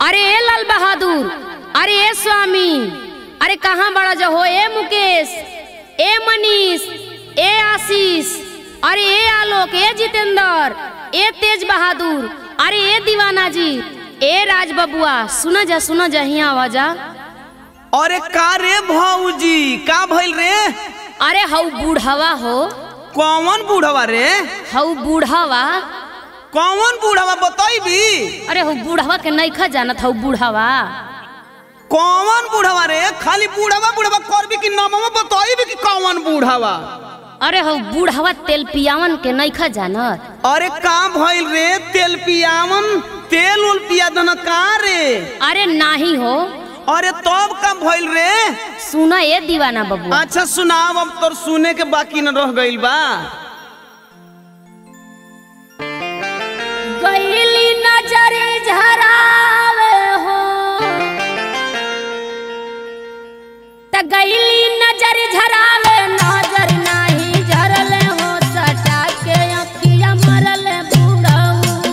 अरे ए लाल बहादुर अरे ए स्वामी अरे कहाँ बड़ा जो हो ए मुकेश ए मनीष ए आशीष अरे ए आलोक ए जितेंद्र ए तेज बहादुर अरे ए दीवाना जी ए राज बबुआ सुना जा सुना जा हिया आवाजा अरे का रे भौजी का भइल रे अरे हऊ बूढ़वा हो कौन बूढ़वा रे हऊ बूढ़वा कौन बूढ़वा बतैबी अरे हऊ बूढ़वा के नईखा जानत हऊ बूढ़वा कौन बूढ़वा रे खाली बूढ़वा बूढ़वा करबी कि नामवा बतैबी कि कौन बूढ़वा अरे हऊ बूढ़वा तेल पियावन के नईखा जानत अरे का भइल रे तेल पियावन तेल उल पिया दन का रे अरे नाही हो अरे तब का भइल रे सुना ए दीवाना बबुआ अच्छा सुनाव अब तोर सुने के बाकी न रह गइल बा गईली नजर झरावे हो त गईली नजर झरावे नजर नाही झरल हो सटा के अखिया मरल बूढ़ऊ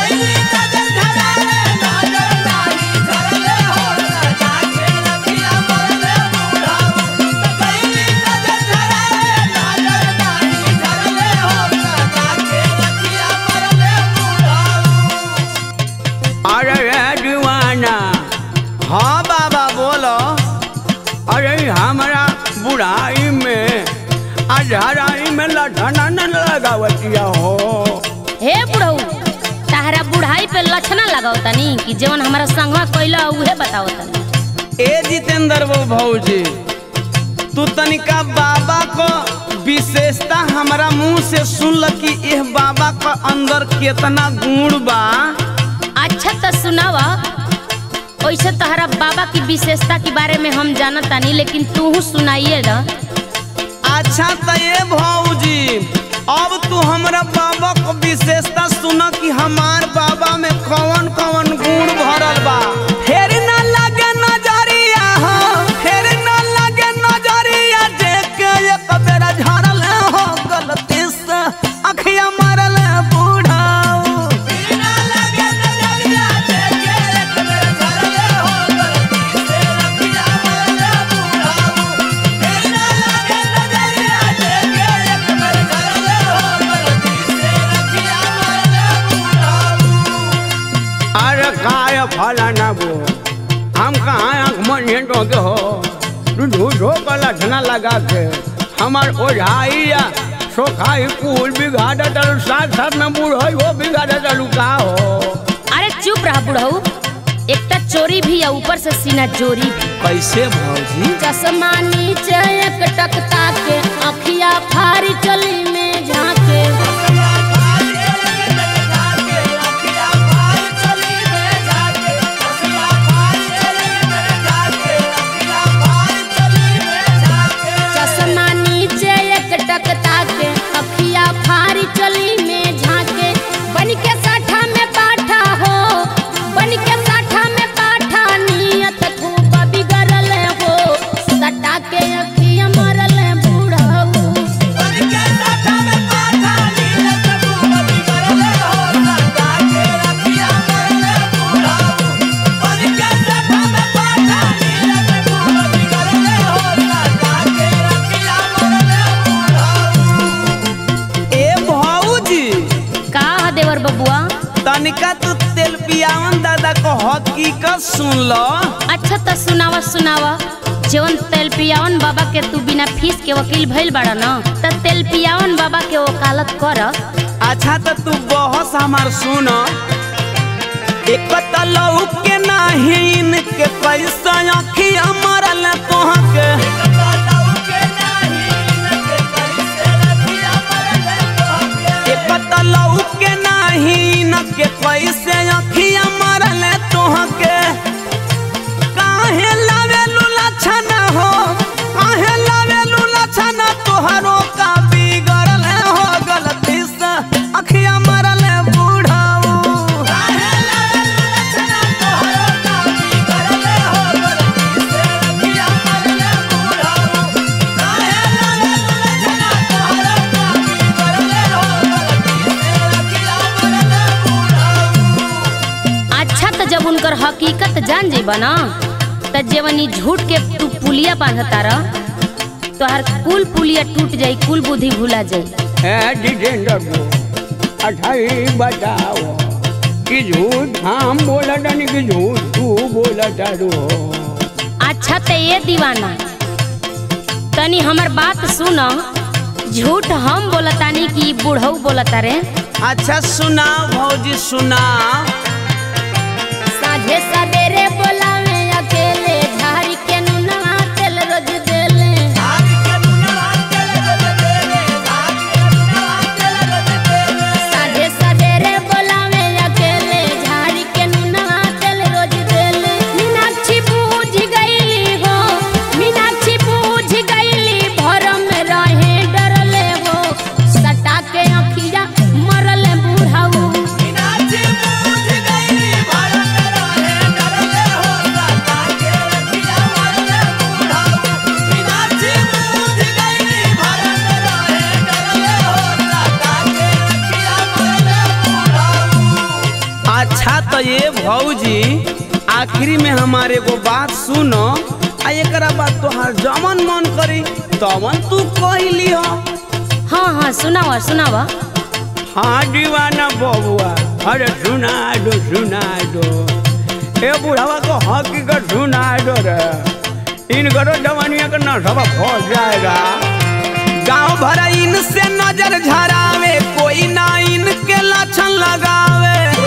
अरे रे दीवाना हाँ बाबा बोलो अरे हमारा बुढ़ाई में अधराई में लठना न लगावतिया हो हे बुढ़ऊ ताहरा बुढ़ाई पे लक्षणा लगाओ तनी कि जेवन हमारा संगवा कइला उहे बताओ तनी ए जितेंद्र वो भौजी तू तनिका बाबा को विशेषता हमारा मुंह से सुन ल कि यह बाबा का अंदर कितना गुण बा अच्छा तो सुनावा वैसे तहरा बाबा की विशेषता के बारे में हम जानत तानी लेकिन तू सुनाइए ना अच्छा तो ये भौजी अब तू हमरा बाबा को विशेषता सुन कि हमार बाबा में कौन कौन गुण भरल बा फेर न लगे नजरिया हो फेर न लगे नजरिया देख के एक बेरा झरल हो गलती से अखिया मारल बूढ़ाऊ अरे काय फलाना वो हम कहाँ आँख मन तो के हो तू झूठो का लठना लगा के हमार ओझाई या सोखाई कुल बिगाड़ा चलू साथ साथ में बूढ़ हो बिगाड़ा चलू का हो अरे चुप रहा बुढ़ऊ एक तो चोरी भी है ऊपर से सीना चोरी भी कैसे भौजी चश्मा नीचे एक टकता के अखिया फारी चली में झाके चश्मा नीचे एक टकता के अखिया फारी चली में झाके बन के साठा में पाठा हो बन के साठा में पाठा नियत खूब बिगड़ल हो सटा के अखिया मरल बूढ़ऊ ए भौजी का ह देवर बबुआ तनिका तू तेल पियावन दादा को हकीकत सुन लो अच्छा तो सुनावा सुनावा जवन तेल पियावन बाबा के तू बिना फीस के वकील भइल बाड़ा न त तेल पियावन बाबा के वकालत कर अच्छा तो तू बहस हमार सुन एक तलऊ के नाही इनके पैसा अखिया मरल तोहा के एक तलऊ के नाही इनके पैसे अखिया मरल तोहा के काहे लावे लूला छना हो काहे लावे लूला छना तोहरो का बिगड़ल हो गलती से अखिया मरल बूढ़ाऊ जब उनकर हकीकत जान जेबा ना त जेवनी झूठ के तू पुलिया बांधता रह तोहर कुल पुलिया टूट जाई कुल बुद्धि भुला जाई ए जितेंद्र को अच्छा ही बताओ कि झूठ हम बोला नहीं कि झूठ तू बोला तारू अच्छा ते ये दीवाना तनी हमर बात सुन झूठ हम बोलतानी कि बूढ़ऊ बोलता रे अच्छा सुना भौजी सुना साझे सवेरे बोलावे अकेले झाड़ी के नुना तेल रोज देले साझे सवेरे बोलावे अकेले झाड़ी के नुना तेल रोज देले मीनाक्षी बूझ गईली हो मीनाक्षी बूझ गईली भरम रहे डरले हो सटा के अखिया मरले बूढ़ाऊ अच्छा तो ये भौजी आखिरी में हमारे को बात सुनो आ एकरा बाद तोहार जमन मन करी तमन तू कहली हो हाँ हाँ सुनावा सुनावा हाँ दीवाना बबुआ अरे सुना दो सुना दो ए बुढ़ावा को हकीकत सुना दो रे इन करो जवानिया का नशा फंस जाएगा गांव भरा इनसे नजर झरावे कोई ना इनके लक्षण लगावे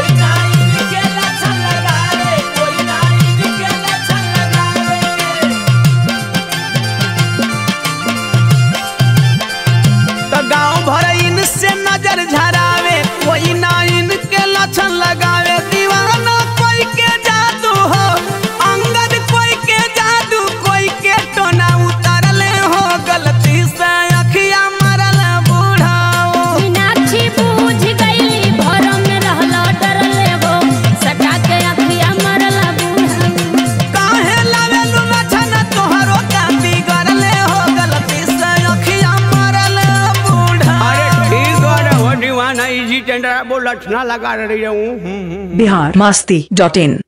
तो गांव भर इनसे नजर झरावे कोई ना इनके लक्षण लगावे दीवाना कोई के जादू हो अंगद कोई के जादू कोई के टोना उतारले हो गलती से अखिया मरल बूढ़ाओ मीनाक्षी बूझ गईली भरम में रहला डरले हो सटा के अखिया मरला बूढ़ा काहे लावेलु लक्षण तोहरो का बिगड़ले हो गलती से अखिया मरल बूढ़ा अरे ठीक है वो दीवाना इजी टेंडर वो लक्षणा लगा रही हूँ बिहार मस्ती डॉट इन